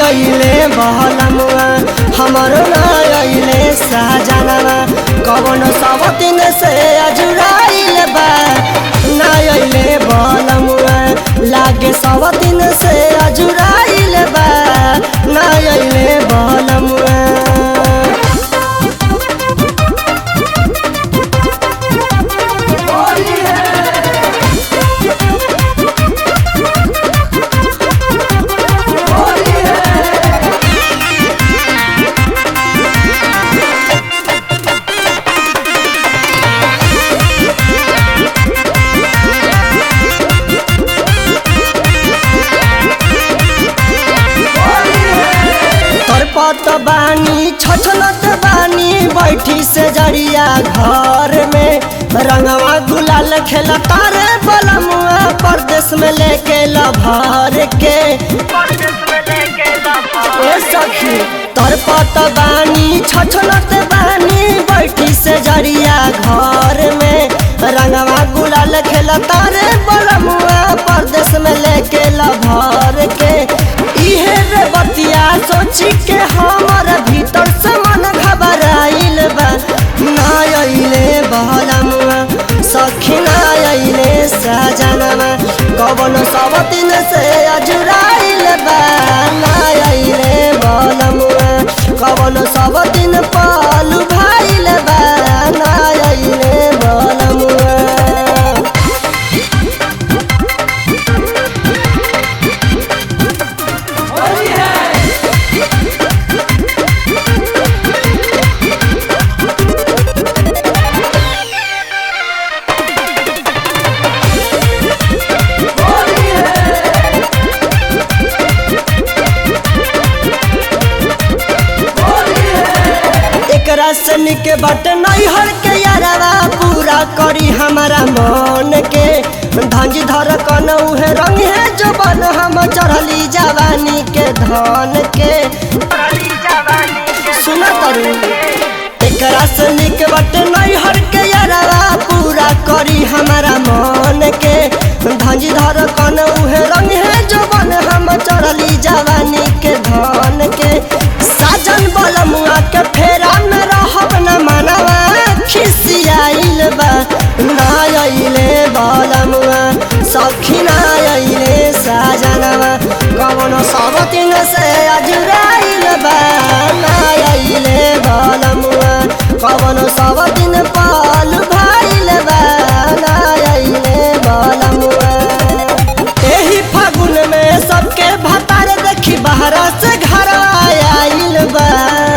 अइले बहलमुआ हमरो ना अइले साजनवा कवन सब दिन से अजुराइल बा ना अइले बहलमुआ लागे सब दिन से अजुराइल बा ना अइले बहलमुआ तरपत बानी छछनत बानी बैठी से जड़िया घर में रंगवा गुलाल खेला तारे बलमुआ परदेश में लेके लभर के ए सखी तरपत बानी छछनत बानी बैठी से जड़िया घर में रंगवा गुलाल खेला तारे बलमुआ परदेश में लेके लभर के इहे रे बतिया सोची के हमर भीतर से मन घबराइल बा ना अइले बहलमुआ सखी ना अइले सजनवा कवन सब दिन से अजुराइल बा ना अइले बहलमुआ कवन सब दिन पालू भाइल बा ना अइले बहलमुआ एकरा से निके बट नैहर के यारवा पूरा करी हमारा मन के धंजी धर कन उहे रंग है जो बन हम चढ़ली जवानी के धन के सुन तरु एकरा से निक बट नैहर के यारवा पूरा करी हमारा मन के धंजी धर कन उहे रंग है जो बन हम चढ़ली जवानी के धन के साजन बलमुआ के फेरा में रहब न मनवा खिसियाइल बा ना अइले बलमुआ सखी ना अइले साजनवा कवनो सब दिन से अजुराइल बा ना अइले बलमुआ कवनो सब दिन पाल भाइल बा ना अइले बलमुआ एही फागुन में सबके भतार देखी बहरा से घर आइल बा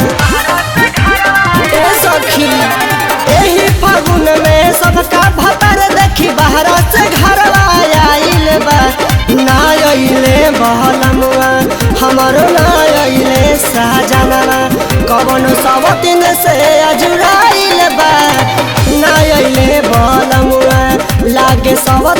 ए सखी एही फागुन में सबका भतार देखी बहरा से घर आइल बा ना अइले बहलमुआ हमरो ना अइले साजनवा कवन सब दिन से अजुराइल बा ना अइले बहलमुआ लागे सब